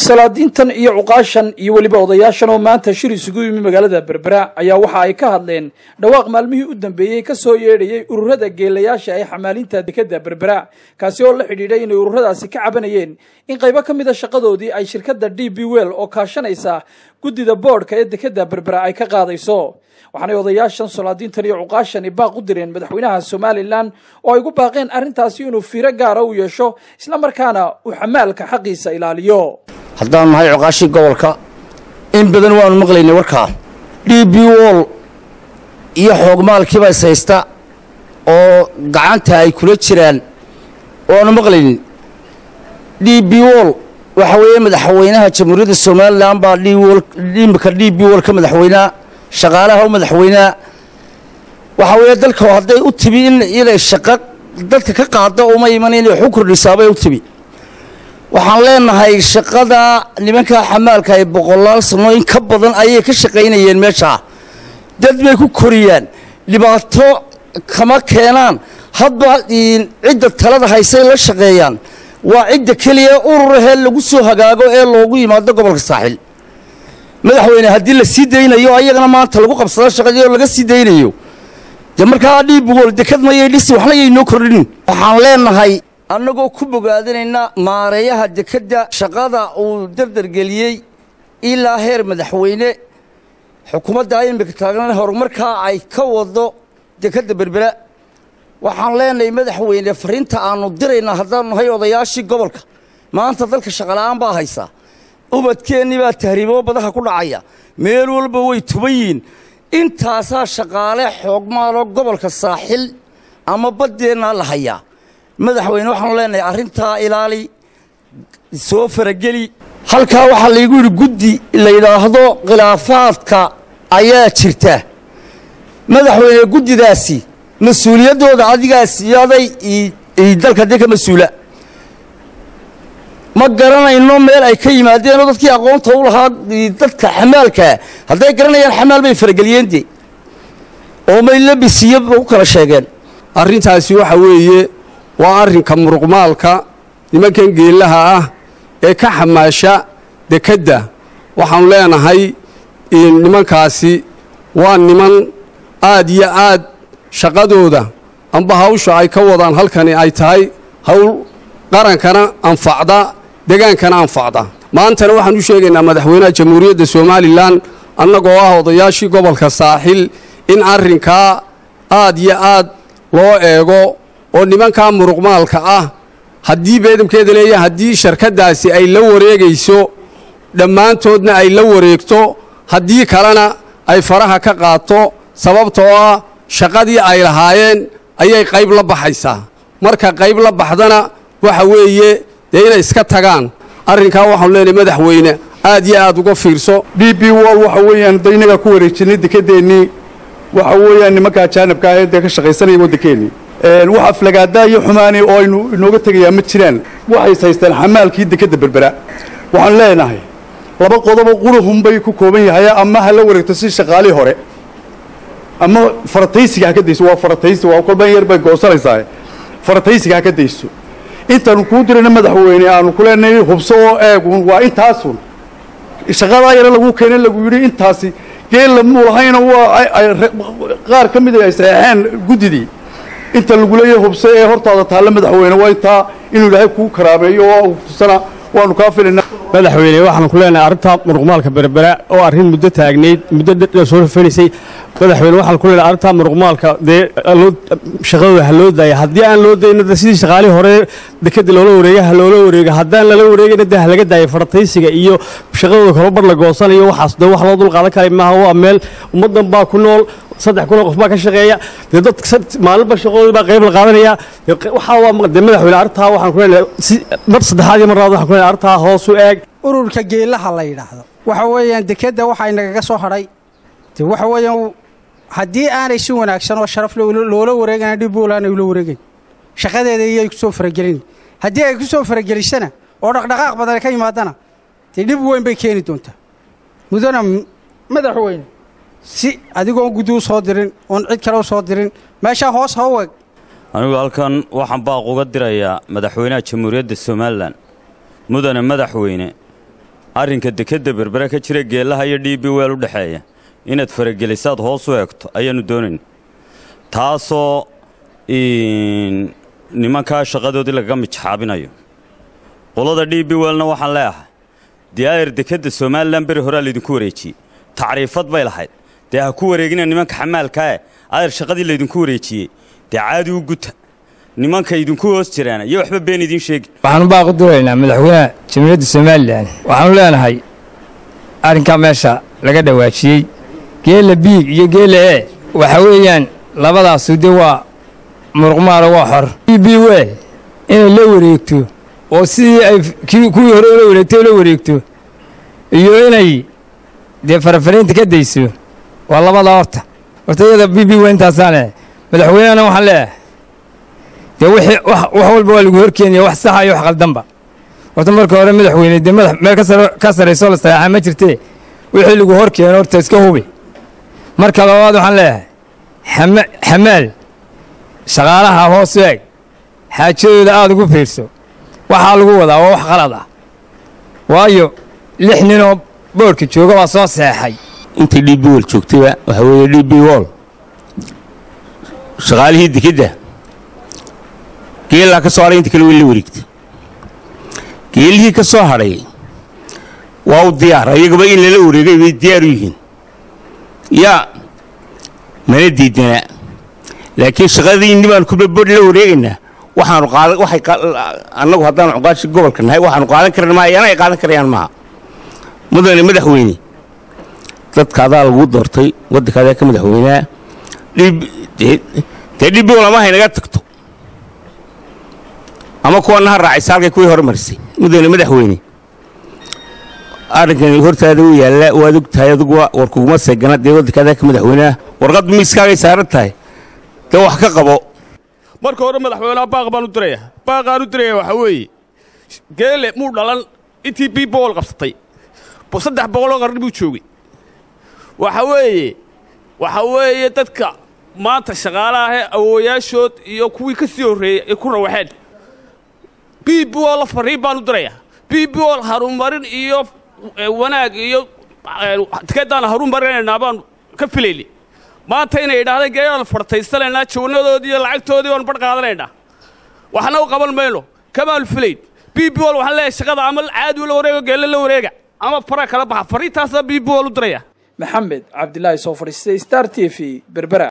salaadiintan iyo cuqaashan iyo weliba odayaashan oo maanta shir isugu yimi magaalada berbera ayaa waxa ay ka hadleen dhawaaq maalmihii u dambeeyey ka soo yeedhayay ururada geelayaasha ee xamaalinta dekadda berbera kaasi oo la xidhiidhay inay ururadaasi ka cabanayeen in qaybo ka mid a shaqadoodii ay shirkadda d b well oo kaashanaysa guddida boodhka ee dekadda berbera ay ka qaadayso waxaanay odayaashan salaadiintan iyo cuqaashani baaq u direen madaxweynaha somalilan oo ay gu baaqeen arrintaasi inuu fiiro gaara u yeesho islamarkaana uu xamaalka xaqiisa ilaaliyo haddaan nahay coqaashii gobolka in badan waanu maqlaynay warkaa d b wol iyo xoogmaalkiiba is haysta oo gacanta ay kula jiraan waanu maqlaynin d b wol waxa weeye madaxweynaha jamhuuriyadda somalilan baa imika d b wol ka madaxweynea shaqaalaha u madaxweynea waxaa weeye dalka hadday u tibi inay shaqo dadka ka qaada uma iman inay wax u kordhisaabay u tibi waxaan leenahay shaqada nimankaa xamaalka ay boqolaal sano in ka badan ayay ka shaqaynayeen meeshaa dad bay ku koriyaan dhibaato kama keenaan hadba cidda talada haysay la shaqeeyaan waa cidda keliya ururahee lagu soo hagaago ee loogu yimaado gobolka saaxil madaxweyne haddii la sii daynayo ayagana maanta lagu qabsado shaqadii oo laga sii daynayo dee markaa dhiibgool dekad mayay dhisi waxna yaynoo kordhin waxaan leenahay annagoo ku bogaadinayna maareeyaha dekedda shaqada uu dardargeliyey ilaa heer madaxweyne xukuumadda imika taagnan horumarkaa ay ka wado dekedda berbera waxaan leenahay madaxweyne fariinta aannu diraynaa haddaanu nahay odayaashii gobolka maanta dalka shaqola'aan baa haysaa ubadkeennii baa tahriiboo badaha ku dhacaya meel walba way tuban yihiin intaasaa shaqaale xoogmaaloo gobolka saaxil ama baddeennaa la hayaa madaxweyne waxaanu leenahay arrintaa ilaali soo farageli halkaa waxaa laygu yidhi guddi la yidhaahdo khilaafaadka ayaa jirta madaxweyne guddidaasi mas-uuliyaddooda adigaas iyoaday dalka dee ka mas-uula ma garanayno meel ay ka yimaadeenoo dadkii aqoonta u lahaa dadka xamaalkaa hadday garanayaan xamaal bay farageliyeen dee oo may labisiyo u kala sheegeen arrintaasi waxa weeye waa arrinka muruqmaalka nimankan geellaha ah ee ka xamaasha dekedda waxaannu leenahay nimankaasi waa niman aad iyo aad shaqadooda amba hawsha ay ka wadaan halkani ay tahay hawl qarankana anfacda degaankana anfacda maantana waxaan u sheegaynaa madaxweynaha jamhuuriyadda somalilan annagoo ah odayaashii gobolka saaxil in arrinkaa aad iyo aad loo eego oo nimankaa muruqmaalka ah haddii beedamkeeda leeya haddii sharkaddaasi ay la wareegayso dhammaantoodna ay la wareegto haddii kalena ay faraha ka qaato sababtoo ah shaqadii ay lahaayeen ayay qayb la baxaysaa marka qayb la baxdana waxa weeye dee inay iska tagaan arrinkaa waxaanu leenahay madaxweyne aad iyo aad uga fiirso d b wol waxa weeyaan da innagaa ku wareejinay dekedeennii waxa weeyaan nimanka ajaanabka ah ee dee ka shaqaysanaya waddankeennii wax aflagaadaa iyo xumaani oo aynu inooga tegayaa ma jiraan waxay is haystaan xamaalkii dekedda berbera waxaan leenahay laba qodobo qurahunbay ku kooban yahay ama ha la wareegto si shaqaalii hore ama farataysiga ha ka dayso waa farataysi waa kolban yar bay goosanaysaa farataysiga ha ka dayso intaanu kuu dirayna madaxweyne aanu ku leenahay hubso oo eegun waa intaasun shaqadaa yare lagu keenay lagu yidhi intaasi geella muu lahayna waa qaar ka mida ay saxeexeen guddidii inta lagu leeyahay hubso ee hortaada taalla madaxweyne waa intaa inuu ilaahay kuu karaameeyo oo tusana waanu kaa filaynaa madaxweyne waxaanu ku leenahay arrintaa muruqmaalka berbera oo arrin muddo taagnayd muddo dad soo rafanaysay madaxweyne waxaan ku leenahay arrintaa muruqmaalka dee shaqadooda ha loo daaya haddii aan loo dayno de sidii shaqaalihii hore dekedda loola wareega ha loola wareega haddaan lala wareegayna dee ha laga daaya farataysiga iyo shaqadooda korobar la goosanayo waxaas dee wax loo dul qaadan kara maaha waa meel ummaddan baa ku nool saddex kun oo qof baa ka shaqeeya dee dad maalinba shaqadooda baa qayb la qaadanaya waxaa waa dee madaxweyne arrintaa waxaan ku leenahay si mar saddexaad iyo mar labaad waxaan ku leenahay arrintaa hoos u eeg ururka geellaha la yidhaahdo waxa weeyaan dekedda waxaa inagaga soo hadhay de waxa weeyaan haddii aanay si wanaagsan oo sharaf loola wareegana dhibbool aanay ula wareegayn shaqadeeda iyay ku soo faragelin haddii ay ku soo faragelisana oo dhaqdhaqaaq badan ka yimaadana dee dhib weyn bay keeni doontaa mudana madaxweyne si adigoon guddi u soo dirin oon cid kale u soo dirin meeshaa hoos ha u eg anigu halkan waxaan baaq uga dirayaa madaxweynaha jamhuuriyadda somalilan mudane madaxweyne arrinka dekedda berbera ka jira geellaha iyo d b weel u dhexeeya inaad faragelisaad hoos u eegto ayaannu doonayna taasoo nimankaa shaqadoodii lagaga mijaxaabinayo qolada d b weelna waxaan leeahay dee ayar dekedda somalilan beri horaa laydinku wareejiyey tacriifad bay lahayd dee ha ku wareegina nimanka xamaalkae ayar shaqadii laydinku wareejiyey dee caadi u guta nimanka idinku hoos jiraana iyo waxba been idiin sheegi waxaanu baaqu duraynaa madaxweynaha jamhuuriyadda somalilan waxaanu leenahay arrinkaa meesha laga dhawaajiyey geella biig iyo geella e waxa weeyaan labadaasu dee waa muruqmaalo waa xor b b w inay la wareegto oo sidii ay kuwii hore ula wareegtay ula wareegto iyo inay dee farafaraynta ka dayso waa labadaa horta horta iyada b b w intaasaane madaxweynehana waxaan leeyahay dee wixii wax walba waa lagu horkeenaya wax saxa iyo wax qaldanba horta marka hore madaxweyne dee madax meel ka sarraysoo la saxeexaa ma jirtee wixii lagu hor keeno horta iska hubi marka labaad waxaan leeyahay xamaal shaqaalaha hoos eeg xaajadooda aada ugu fiirso waxaa lagu wadaa waa wax qalad ah waayo lix ninoo boodhka jooga baa soo seexay intii d b wol joogtayba waxaa weeye d b wol shaqaalihii dekedda geellaa ka soo hadhay inta kale way la wareegtay geellihii ka soo hadhay waa u diyaar ayagaba in lala wareegay bay diyaar u yihiin yaa mana diidana laakiin shaqadii nimaan kubabodh la wareegaynaa waxaanu qaadan waxay annagu haddaanu cuqaashi gobolka nahay waxaanu qaadan karana maaha yana ay qaadan karayaan maaha mudane madaxweyne dadka adaa lagu doortay waddanka adaa ka madaxweynaa dee dhib lama haynaga tagto ama kuwana ha raacaysa halkay kuwii hore marisay mudane madaxweyne arrinkani hortaada u yaalla waad og tahay aduguwa war kuguma seegana dee waddanka adaa ka madaxweynaa warqad miiskaagay saaran tahay dee wax ka qabo marka hore madaxweynaha baaq baan u diraya baaqaan u diraya waxaa weeye geele muu dhalan intii b bool qabsatay saddex boqoloo qarni buu joogay waxa weeye waxa weeye dadka maanta shaqaalaahee awooyaashood iyo kuwii ka sii horreeyey ay ku rawaxeen b b ol fariin baan u diraya b b ol harumarin iyo wanaag iyo tikeedaan harumarinaynaa baan ka filayni maanta inay idhaahdeen geelaan fartaysanaynaa jawanadoodii iyo lacagtoodii baan badh qaadanaynaa waxna u qaban mayno kamaanu filayn b b ol waxaan leeyahay shaqada ama caadi la wareego geelle la wareega ama fara kala baxa fariintaasa b b ol u diraya maxamed cabdilaahi soo fadhiistay star t v berbera